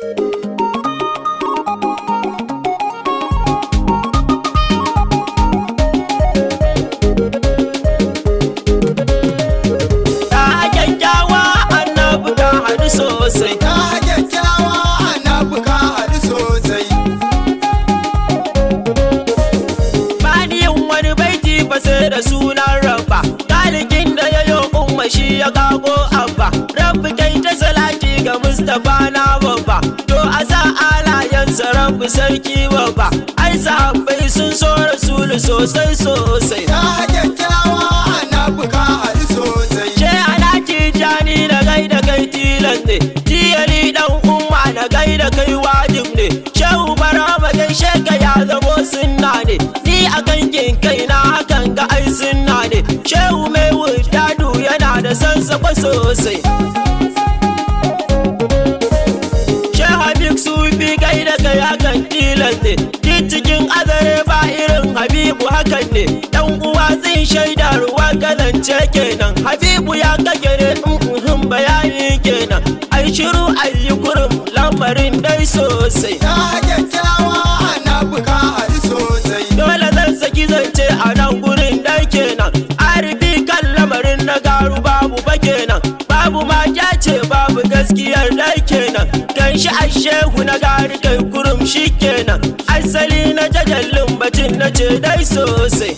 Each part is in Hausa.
Ta kyakkyawa annabi ka haɗu sosai. Ta kyakkyawa annabi ka haɗu sosai. Bani yin wani baiti ba sai da sunan rabba. Talikin da ya yi umma shi ya kago abba. Rabbi kai ta salati ga Mustapha na babba. To a sa alayensa rabbi sarki babba. Ai sahabbai sun so rasulu sosai sosai. Ta kyakkyawa annabi ka haɗu sosai. Ce alaki jani na gaida kai tilan ne Tiyali dan umma na gaida kai wajib ne Shehu barama gaishe ka ya zamo sunna ne Ni a kankin kaina hakan ga ai sunna ne Shehu mai wudadu yana da sansakwa sosai Shehu Habib Sufi gaida kai hakan tilan ne Ki cikin azare ba irin Habibu hakan ne Dan uwa zai shaida ruwa galance kenan Habibu ya kagere in bayani kenan Ai shiru ayi kurum lamarin dai sosai Ta kyakkyawa annabi ka haɗu sosai. Dole zan saki zance a nan gurin dai kenan Arifi kan lamarin na garu babu ba kenan Babu ma ce babu gaskiyar dai kenan Kan shi a shehu na gari kai kurum shi kenan Asali na jajallin bacin na ce dai sosai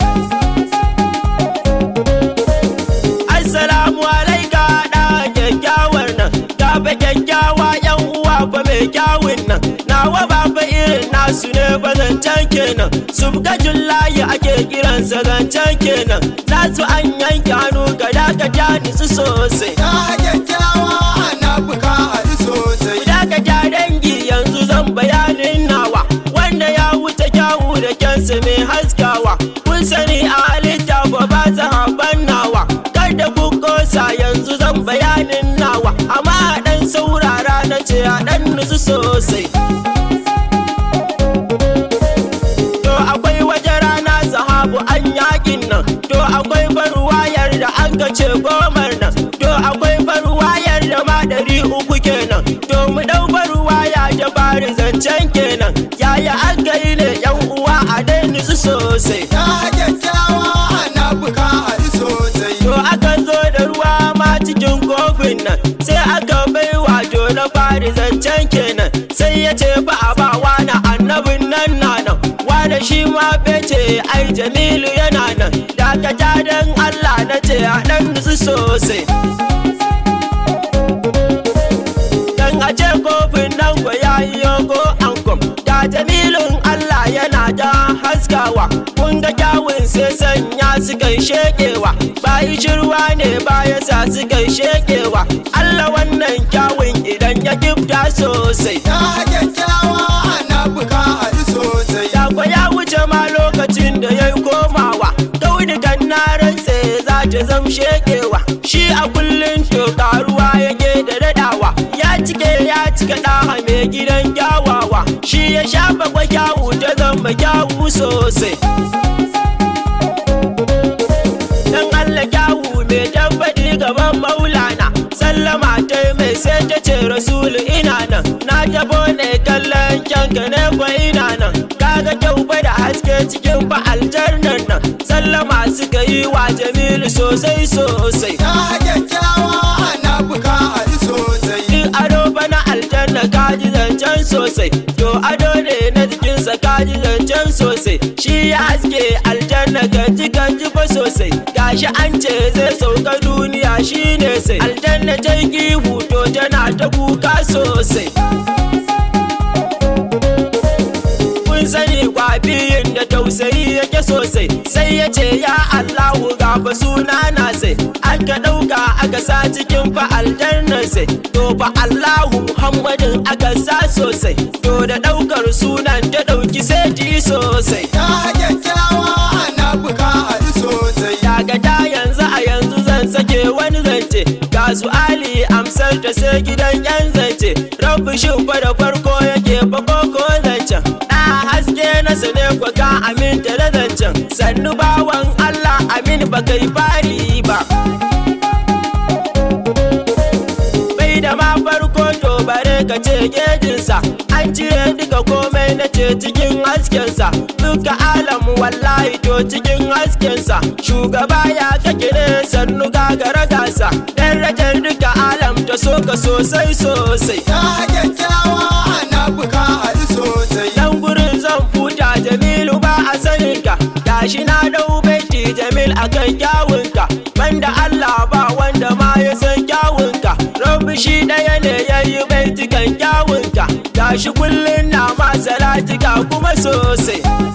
Assalamu alaika da kyakkyawar nan Gafa kyakkyawa yan uwa fa mai kyawun nan Nawa ba fa irin nasu ne ba zancen kenan Subgajin layi ake kiransa zancen kenan Nasu an yanke hannu ga dakata nisu sosai Ta kyakkyawa annabi ka haɗu sosai. Dakata dangi yanzu zan bayanin nawa Wanda ya wuce kyawu da kyansa mai haskawa Kun sani a halitta ba ba haban nawa Kada ku kosa yanzu zan bayanin nawa Amma a ɗan saurara na ce a ɗan nutsu sosai To akwai waje rana sahabu an yakin nan To akwai barwayar da an ce gomar nan To akwai barwayar da ma ɗari uku kenan To mu ɗau barwaya da bari zancen kenan Yaya aka yi ne yan uwa a dai nutsu sosai Ta kyakkyawa annabi ka haɗu sosai. To aka zo da ruwa ma cikin kofin nan sai aka bai wato na fari zancen kenan sai ya ce ba a ba wani annabin nan na nan wani shi ma bece ai jamilu yana nan dakata don Allah na ce a ɗan nutsu sosai Dan a ce kofin nan ko ya yi yogo ankom Da jamilun Allah yana da haskawa Kun ga kyawun sai sanya su kai shekewa Bayi shirwa ne baya sa su kai shekewa Allah wannan kyawun idan ya gifta sosai Ta kyakkyawa annabi ka haɗu sosai. Dako ya wuce ma lokacin da ya yi komawa Kaunikan na rantse za ta zam shekewa Shi a kullum to karuwa yake da daɗawa Ya cike ya cika ɗaha mai gidan kyawawa Shi ya shafa kwa kyawu ta zama kyawu sosai Dan Allah kyawu mai tabbaɗi gaban maulana Sallama ta mai sai ta ce rasulu ina nan Na tabo ne kallon kyanka ne kwa ina nan Kaga kyau fa da haske cikin fa aljannan nan Sallama suka yi wa Jamilu sosai sosai Ta kyakkyawa annabi ka haɗu sosai. In ado fa na aljanna kaji zancen sosai To ado ne na jikinsa kaji zancen sosai Shi ya haske aljanna ganji ganji fa sosai Gashi an ce zai sauka duniya shi ne sai Aljanna ta yi huto tana ta kuka sosai kun sani kwafiyin da tausayi yake sosai sai ya ce ya Allahu gafa suna na sai aka ɗauka aka sa cikin fa aljannar sai to fa Allahu Muhammadin aka sa sosai to da ɗaukar sunan ta ɗauki sai sosai Ta kyakkyawa annabi ka haɗu sosai. daga da yanzu a yanzu zan sake wani zance ga su ali amsar ta sai gidan yan zance rabu shin fa da farko yake fa koko zancen da haske na sane kwa ka aminta da zancen sannu bawan allah amin ba kai fari ba bai da ma farko to bare ka ce gejinsa an cire duka komai na ce cikin haskensa duka alamu wallahi to cikin haskensa shugaba ya kake ne sannu gagara gasa darajar duka alam ta so ka sosai sosai Ya kyakkyawa annabi ka haɗu sosai. dan gurin zan futa jamilu ba a saninka gashi na dau baiti jamil akan kyawunka banda Allah ba wanda ma ya san kyawunka rabbi shi ɗaya ne ya yi baitikan kyawunka gashi kullum na ma salatika kuma sosai